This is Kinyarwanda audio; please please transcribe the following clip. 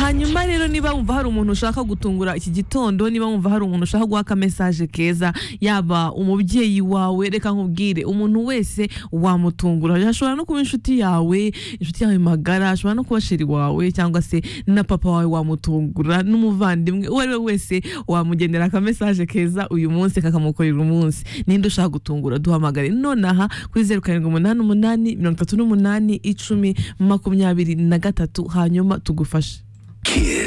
hanyuma rero niba wumva hari umuntu ushaka gutungura iki gitondo niba wumva hari umuntu ushaka guha aka mesaje keza yaba umubyeyi wawe reka nkubwire umuntu wese wamutungura ashobora no kuba inshuti yawe inshuti yawe magara ashobora no kuba sheri wawe cyangwa se na papa wawe wamutungura n'umuvandimwe uwo ari we wese wamugenera aka mesaje keza uyu munsi kakamukorera umunsi ninde ushaka gutungura duhamagare nonaha kuri zeru karindwi umunani umunani mirongo itatu n'umunani icumi makumyabiri na gatatu hanyuma tugufashe